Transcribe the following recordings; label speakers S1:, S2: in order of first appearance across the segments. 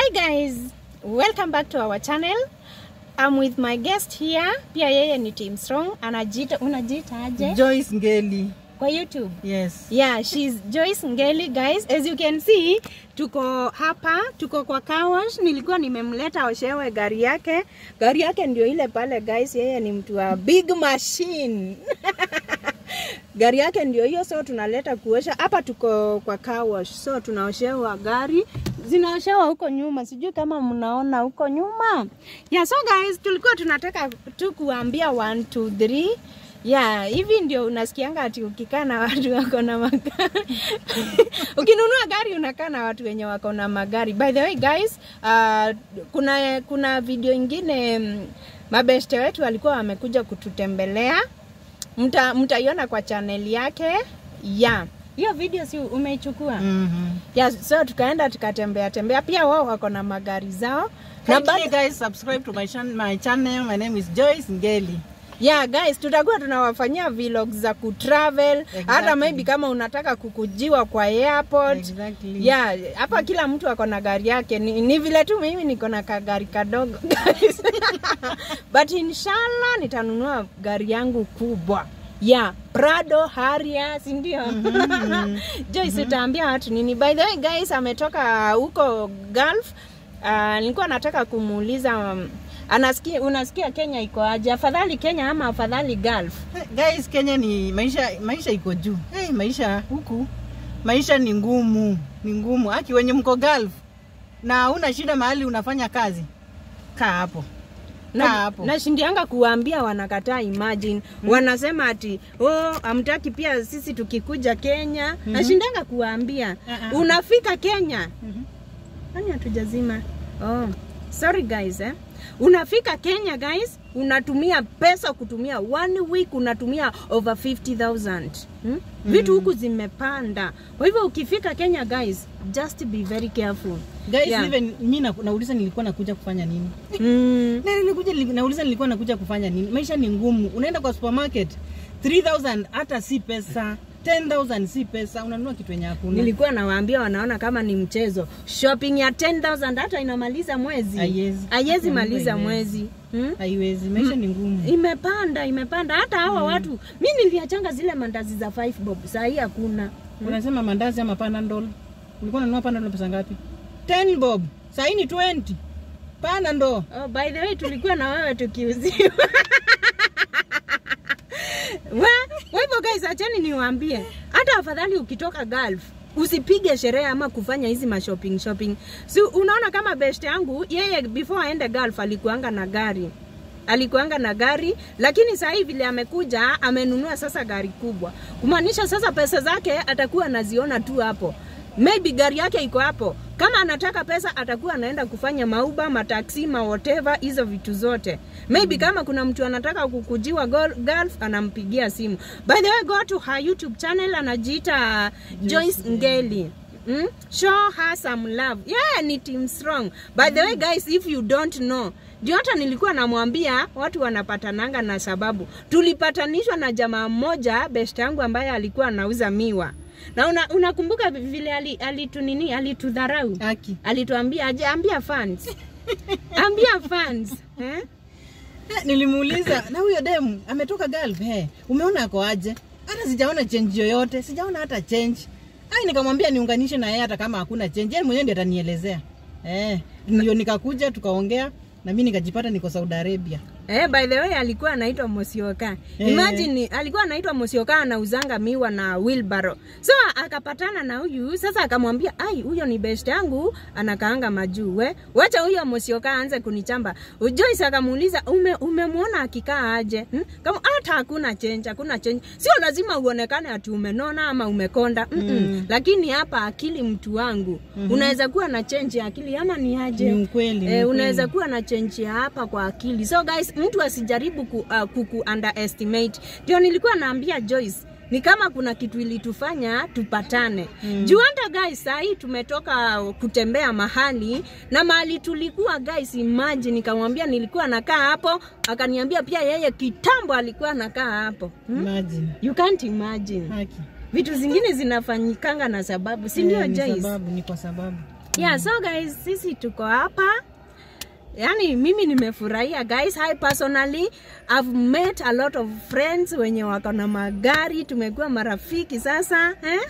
S1: Hi guys, welcome back to our channel. I'm with my guest here. Pia yeye ni Team Strong. Anajiita, unajiita aje?
S2: Joyce Ngeli.
S1: Kwa YouTube.
S2: Yes.
S1: Yeah, she's Joyce Ngeli guys. As you can see, tuko hapa, tuko kwa car wash. Nilikuwa nimemleta oshewe gari yake. Gari yake ndio ile pale guys. Yeye ni mtu wa big machine. gari yake ndio hiyo, so tunaleta kuosha hapa. Tuko kwa car wash, so tunaoshewa gari, zinaoshewa huko nyuma, sijui kama mnaona huko nyuma. Yeah, so guys, tulikuwa tunataka tu kuambia 1 2 3 Yeah, hivi ndio unasikianga ati ukikaa na watu wako na magari. Ukinunua gari unakaa na watu wenye wako na magari. By the way guys, uh, kuna kuna video ingine mm, mabeste wetu walikuwa wamekuja kututembelea. Mta mtaiona kwa channel yake. Yeah. Hiyo video si umeichukua?
S2: Mhm.
S1: Yeah, so tukaenda tukatembea tembea. Pia wao wako na magari zao. Na
S2: Kindly
S1: bado
S2: guys subscribe to my, chan my channel. My name is Joyce Ngeli.
S1: Yeah guys, tutakuwa tunawafanyia vlogs za kutravel hata
S2: Exactly.
S1: maybe kama unataka kukujiwa kwa airport.
S2: Exactly.
S1: Yeah, hapa kila mtu ako na gari yake. Ni, ni vile tu mimi niko na kagari kadogo guys. But inshallah nitanunua gari yangu kubwa. Yeah, Prado Harrier, si ndio? Joyce utaambia watu nini? By the way guys, ametoka huko Gulf. Uh, nilikuwa nataka kumuuliza um, anasikia unasikia Kenya iko aje? Afadhali Kenya ama afadhali Gulf?
S2: Hey, guys, Kenya ni maisha maisha iko juu. Hey, maisha huku maisha ni ngumu, ni ngumu. Aki wenye mko Gulf na una shida mahali unafanya kazi, kaa hapo. Kaa
S1: na,
S2: hapo.
S1: nashindianga kuwaambia wanakataa imagine mm. wanasema ati oh, amtaki pia sisi tukikuja Kenya mm-hmm. nashindanga kuwaambia
S2: Uh-uh.
S1: unafika Kenya
S2: Mhm.
S1: nani hatujazima oh. sorry guys eh? unafika Kenya guys unatumia pesa kutumia one week unatumia over 50000 hmm? vitu huku zimepanda kwa hivyo ukifika Kenya guys just be very careful
S2: Guys,
S1: Yeah.
S2: even mimi na, nauliza nilikuwa nakuja kufanya nini?
S1: mm.
S2: Na nilikuja nili- nauliza nilikuwa nakuja kufanya nini? Maisha ni ngumu. Unaenda kwa supermarket 3000 hata si pesa, 10000 si pesa, unanunua kitu yenye hakuna.
S1: nilikuwa nawaambia wanaona kama ni mchezo shopping ya 10000 hata inamaliza mwezi
S2: Haiwezi.
S1: haiwezi
S2: Mungu
S1: maliza
S2: haiwezi.
S1: mwezi hmm?
S2: Haiwezi, maisha ni ngumu.
S1: imepanda imepanda hata hawa watu mi niliachanga zile mandazi za 5 bob saa hii hakuna
S2: Unasema mandazi ama panadol? Ulikuwa unanunua panadol pesa ngapi? 10 bob. Sasa hii ni 20. Panadol.
S1: oh, by the way tulikuwa na wewe tukiuziwa Wa- kwa hivyo guys achani niwaambie hata afadhali ukitoka Gulf usipige sherehe ama kufanya hizi mashopping shopping si unaona kama best yangu yeye before aende Gulf alikuanga na gari alikuanga na gari lakini sasa hivi vile amekuja amenunua sasa gari kubwa kumaanisha sasa pesa zake atakuwa anaziona tu hapo maybe gari yake iko hapo kama anataka pesa atakuwa anaenda kufanya mauba mataksi ma whatever hizo vitu zote maybe mm. kama kuna mtu anataka kukujiwa gol- Gulf anampigia simu by the way go to her youtube channel anajiita Joyce Ngeli Mm? Show her some love. Yeah, ni team strong. By the way guys, if you don't know, ndio hata nilikuwa namwambia watu wanapatananga na sababu. Tulipatanishwa na jamaa mmoja best yangu ambaye alikuwa anauza miwa. Na una, unakumbuka vile ali- alitunini alitudharau?
S2: Aki.
S1: Alituambia aje ambia fans. ambia fans. Eh?
S2: Eh, Nilimuuliza na huyo demu ametoka Gulf eh. Umeona ako aje? Hata sijaona change yoyote, sijaona hata change. Ai nikamwambia niunganishe na yeye hata kama hakuna change. Yeye mwenyewe ndiye atanielezea. Eh, ndio nikakuja tukaongea na mimi nikajipata niko Saudi Arabia.
S1: Eh, by the way alikuwa anaitwa Mosioka.
S2: Eh.
S1: Imagine alikuwa anaitwa Mosioka anauzanga miwa na wheelbarrow. So akapatana na huyu sasa akamwambia, "Ai, huyo ni best yangu, anakaanga majuu. We, wacha huyo Mosioka aanze kunichamba." Joyce akamuuliza, "Ume umemwona akikaa aje?" Hmm? Kama hata hakuna change, hakuna change. Sio lazima uonekane ati umenona ama umekonda. Mm -mm.
S2: Mm.
S1: Lakini hapa akili mtu wangu,
S2: Mhm.
S1: unaweza kuwa na change ya akili ama ni aje?
S2: Ni ukweli. ni
S1: Eh,
S2: ukweli.
S1: unaweza kuwa na change ya hapa kwa akili. So guys, mtu asijaribu ku, uh, kuku underestimate. Ndio nilikuwa naambia Joyce ni kama kuna kitu ilitufanya tupatane mm. juu hata guys sahii tumetoka kutembea mahali na mahali tulikuwa guys imagine nikamwambia nilikuwa nakaa hapo akaniambia pia yeye kitambo alikuwa nakaa hapo hmm?
S2: Imagine.
S1: you can't imagine
S2: Haki.
S1: vitu zingine zinafanyikanga na sababu si ndio
S2: Eh, ni
S1: Joyce
S2: sababu, ni kwa sababu.
S1: yeah so guys sisi tuko hapa yani mimi nimefurahia guys i personally i've met a lot of friends wenye wako na magari tumekuwa marafiki sasa eh?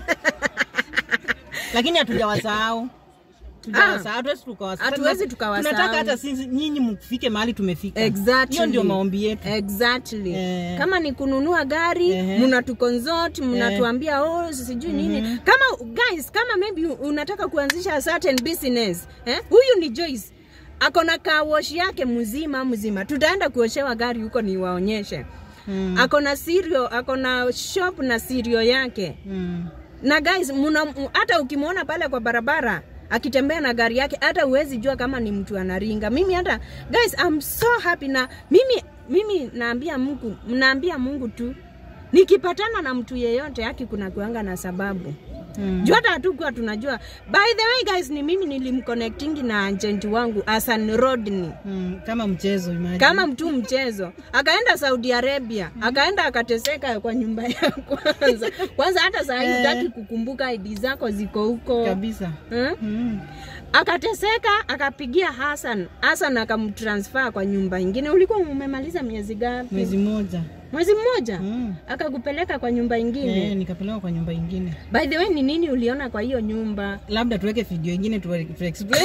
S2: lakini hatujawasahau Tujawasahau, hatuwezi tukawasahau.
S1: hatuwezi tukawasahau.
S2: tunataka hata sisi nyinyi mfike mahali tumefika
S1: Exactly.
S2: hiyo ndio maombi yetu
S1: exactly
S2: Eh.
S1: kama ni kununua gari
S2: Ehe.
S1: mnatuconsult mnatuambia oh sijui nini kama guys kama maybe unataka kuanzisha a certain business eh? huyu ni Joyce ako na kawash yake mzima mzima tutaenda kuoshewa gari huko niwaonyeshe
S2: Mm.
S1: ako na sirio ako na shop na sirio yake
S2: Mm.
S1: na guys muna, m- hata ukimwona pale kwa barabara akitembea na gari yake hata huwezi jua kama ni mtu anaringa mimi hata guys I'm so happy na mimi mimi naambia mungu naambia mungu tu nikipatana na mtu yeyote haki kuna kuanga na sababu
S2: Mm.
S1: juu hata hatukuwa tunajua by the way guys ni mimi nilimconnectingi na agent wangu Hassan Rodney
S2: Mm. kama mchezo imagine.
S1: kama mtu mchezo akaenda saudi arabia akaenda akateseka kwa nyumba ya kwanza kwanza hata saa hii
S2: Eh.
S1: hutaki kukumbuka id zako ziko huko
S2: kabisa
S1: hmm?
S2: mm.
S1: akateseka akapigia hasan hasan akamtransfer kwa nyumba ingine ulikuwa umemaliza miezi gapi
S2: mwezi mmoja
S1: mwezi mmoja
S2: mm.
S1: akakupeleka kwa nyumba ingine
S2: Eh, nikapelekwa kwa nyumba ingine
S1: by the way ni nini uliona kwa hiyo nyumba
S2: labda tuweke video ingine tu, tu explain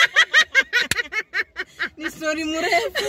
S2: ni story mrefu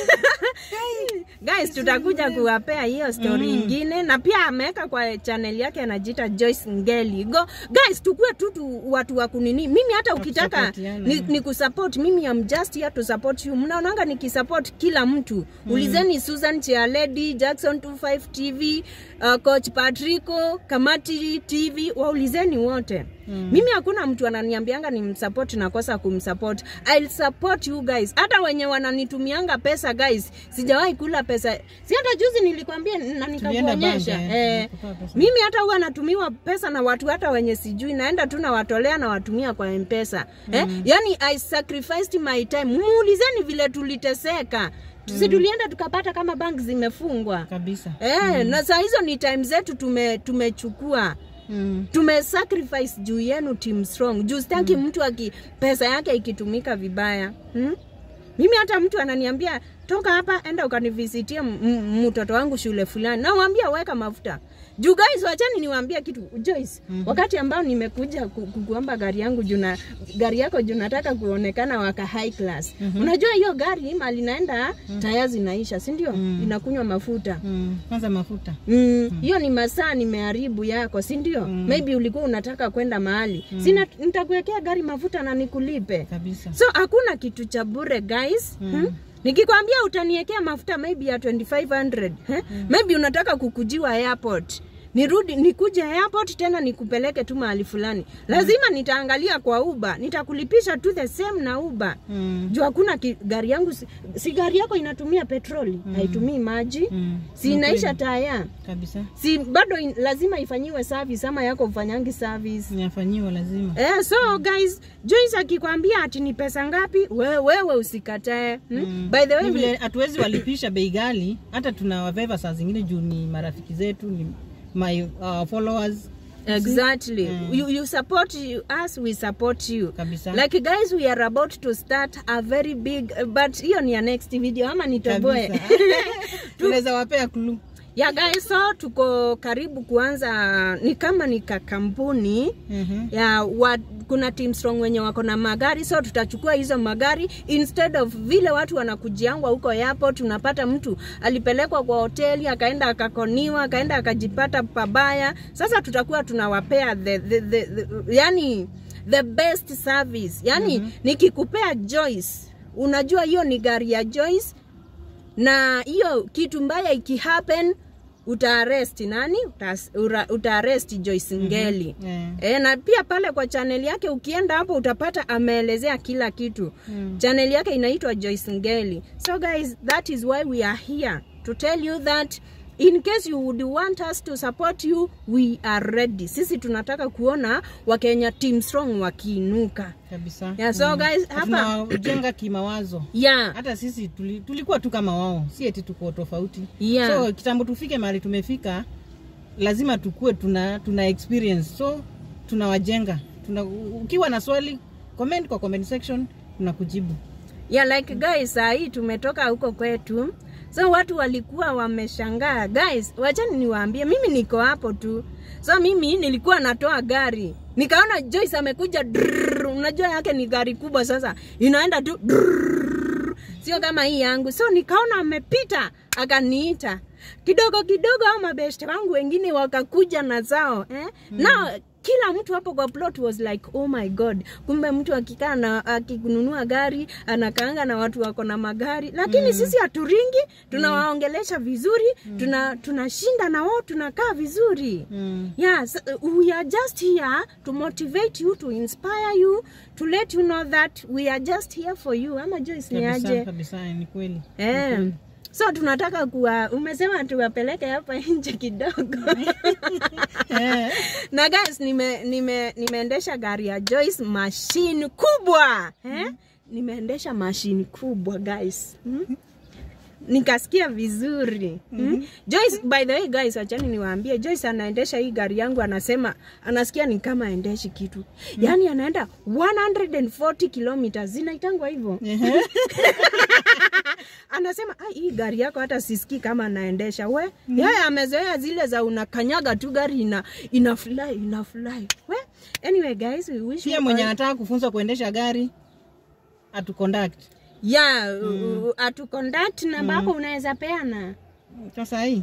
S1: guys tutakuja kuwapea hiyo story
S2: Mm.
S1: ingine na pia ameweka kwa channel yake anajiita Joyce Ngeli go guys tukue tu tu watu wa kunini mimi hata ukitaka
S2: kusapotiana.
S1: ni, ni kusupport mimi am just here to support you mnaonanga nikisupport kila mtu ulizeni Susan Chialedi Jackson 25 TV uh, coach Patrico Kamati TV waulizeni wote
S2: Mm.
S1: mimi hakuna mtu ananiambianga ni msupport nakosa kumsupport I'll support you guys hata wenye wananitumianga pesa guys sijawahi kula pesa si hata juzi nilikwambia na nikakuonyesha
S2: bank, eh,
S1: eh,
S2: nikutoa pesa.
S1: mimi hata huwa natumiwa pesa na watu hata wenye sijui naenda tu nawatolea nawatumia kwa mpesa eh? yani i sacrificed my time muulizeni vile tuliteseka si tulienda tukapata kama bank zimefungwa
S2: kabisa
S1: eh, na saa hizo ni time zetu tume tumechukua
S2: mm.
S1: tumesacrifice juu yenu team strong juu sitaki mtu aki pesa yake ikitumika vibaya hmm? mimi hata mtu ananiambia toka hapa enda ukanivisitie m- m- mtoto wangu shule fulani nawambia weka mafuta juu guys wachani niwaambia kitu Joyce mm-hmm. wakati ambao nimekuja ku, ku, kuomba gari yangu juna gari yako juu nataka kuonekana waka high class mm-hmm. unajua hiyo gari mali naenda mm-hmm. taya zinaisha si ndio
S2: Mm.
S1: inakunywa mafuta
S2: Mm. kwanza mafuta
S1: Mm, hiyo ni masaa nimeharibu yako si ndio
S2: Mm.
S1: maybe ulikuwa unataka kwenda mahali mm. sina nitakuwekea gari mafuta na nikulipe
S2: kabisa
S1: so hakuna kitu cha bure guys mm. hmm? nikikwambia utaniekea mafuta maybe ya 2500 eh? mm. maybe unataka kukujiwa airport nirudi nikuje airport tena nikupeleke tu mahali fulani lazima nitaangalia kwa uba nitakulipisha tu the same na uba
S2: mm.
S1: juu hakuna ki- gari yangu si, si gari yako inatumia petroli haitumii maji
S2: Mm.
S1: si inaisha taya
S2: kabisa
S1: si bado in, lazima ifanyiwe service ama yako ufanyangi service
S2: inafanyiwa lazima
S1: Eh, so guys Joyce akikwambia ati ni pesa ngapi wewe, wewe usikatae hmm?
S2: Mm.
S1: by the way
S2: Ni vile hatuwezi walipisha bei ghali hata tunawaveva saa zingine juu ni marafiki zetu ni my uh, followers
S1: exactly
S2: Mm.
S1: you, you support you, us we support you
S2: kabisa
S1: like guys we are about to start a very big but hiyo ni ya next video ama nitoboe
S2: kabisa tunaweza wapea clue
S1: ya guys so tuko karibu kuanza ni kama ni kakampuni
S2: Mhm.
S1: ya wa, kuna team strong wenye wako na magari so tutachukua hizo magari instead of vile watu wanakujiangwa huko airport unapata mtu alipelekwa kwa hoteli akaenda akakoniwa akaenda akajipata pabaya sasa tutakuwa tunawapea the, the, the, the, yani the best service yani mm-hmm. nikikupea Joyce unajua hiyo ni gari ya Joyce na hiyo kitu mbaya ikihappen utaaresti nani Utas- ura- utaaresti Joyce Ngeli
S2: Eh.
S1: E, na pia pale kwa chaneli yake ukienda hapo utapata ameelezea kila kitu
S2: Mm.
S1: chaneli yake inaitwa Joyce Ngeli so guys that is why we are here to tell you that in case you would want us to support you we are ready sisi tunataka kuona wakenya team strong wakiinuka
S2: kabisa
S1: Yeah, so guys,
S2: Na
S1: hapa-
S2: tunajenga kimawazo
S1: yeah
S2: hata sisi tuli, tulikuwa tu kama wao si eti tuko tofauti
S1: Yeah.
S2: so kitambo tufike mahali tumefika lazima tukue tuna tuna experience so tunawajenga tuna, ukiwa na swali comment kwa comment section tunakujibu
S1: yeah like guys saa hii tumetoka huko kwetu so watu walikuwa wameshangaa guys wachani niwaambie mimi niko hapo tu so mimi nilikuwa natoa gari nikaona joyce amekuja drrrr, unajua yake ni gari kubwa sasa inaenda tu drrrr, sio kama hii yangu so nikaona amepita akaniita kidogo kidogo au mabeshte wangu wengine wakakuja na zao eh? mm. na kila mtu hapo kwa plot was like oh my god kumbe mtu akikaa na akinunua gari anakaanga na watu wako na magari lakini mm. sisi haturingi tunawaongelesha vizuri mm. tuna tunashinda na wao tunakaa vizuri
S2: mm.
S1: yeah so, uh, we are just here to motivate you to inspire you to let you know that we are just here for you ama Joyce ni
S2: kabisa
S1: aje
S2: kabisa ni kweli
S1: eh so tunataka kuwa umesema tuwapeleke hapa nje kidogo
S2: Eh.
S1: na guys nime, nime, nimeendesha gari ya Joyce machine kubwa eh? nimeendesha machine kubwa guys hmm? nikasikia vizuri hmm? Joyce by the way guys achani niwaambie Joyce anaendesha hii gari yangu anasema anasikia ni kama aendeshi kitu yaani anaenda 140 kilometers zinaitangwa hivyo
S2: Ehe.
S1: anasema "Ah, hii gari yako hata sisikii kama anaendesha we mm. yeye amezoea zile za unakanyaga tu gari ina ina fly ina fly we anyway guys we wish
S2: pia
S1: you
S2: mwenye
S1: all-
S2: anataka kufunzwa kuendesha gari atu conduct
S1: yeah mm. atu conduct namba yako unaweza peana
S2: sasa hii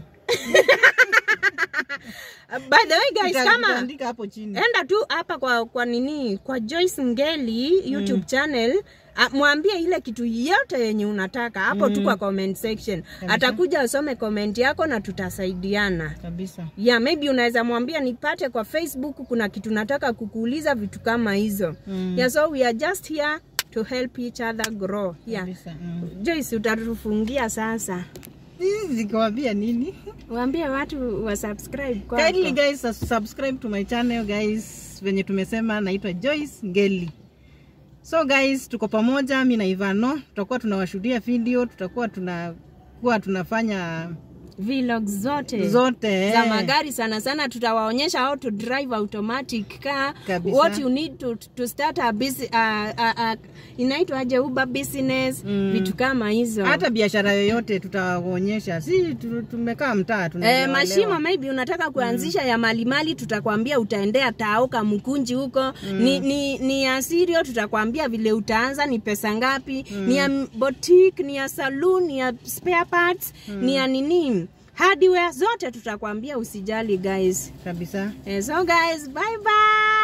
S1: Uh, by the way guys
S2: Tuta-
S1: kama
S2: tutaandika hapo chini
S1: enda tu hapa kwa kwa nini kwa Joyce Ngeli YouTube channel a, mwambie ile kitu yote yenye unataka hapo tu kwa comment section atakuja asome comment yako na tutasaidiana
S2: kabisa
S1: yeah maybe unaweza mwambia nipate kwa facebook kuna kitu nataka kukuuliza vitu kama hizo
S2: Mm.
S1: yeah so we are just here to help each other grow yeah
S2: kabisa mm.
S1: joyce utatufungia sasa
S2: Hizi zikiwaambia nini
S1: waambie watu wa subscribe kwako.
S2: kindly guys sus- subscribe to my channel guys venye tumesema naitwa Joyce Ngeli so guys tuko pamoja mi na Ivano tutakuwa tunawashuhudia video tutakuwa tunakuwa tunafanya
S1: vlogs zote
S2: zote
S1: za
S2: eh.
S1: magari sana sana tutawaonyesha how to drive automatic car
S2: Kabisa.
S1: what you need to, to start a busy, uh, uh, uh, inaitwaje uber business
S2: Mm.
S1: vitu kama hizo
S2: hata biashara yoyote tutawaonyesha si tu- tumekaa mtaa
S1: Eh,
S2: tunaelewa
S1: mashimo
S2: elewa.
S1: maybe unataka kuanzisha ya malimali tutakwambia utaendea taoka mkunji huko ni, ni, ni ya sirio tutakwambia vile utaanza ni pesa ngapi ni ya boutique ni ya saloon ni ya spare parts ni ya nini hardware zote tutakwambia usijali guys
S2: kabisa
S1: eh, so guys bye bye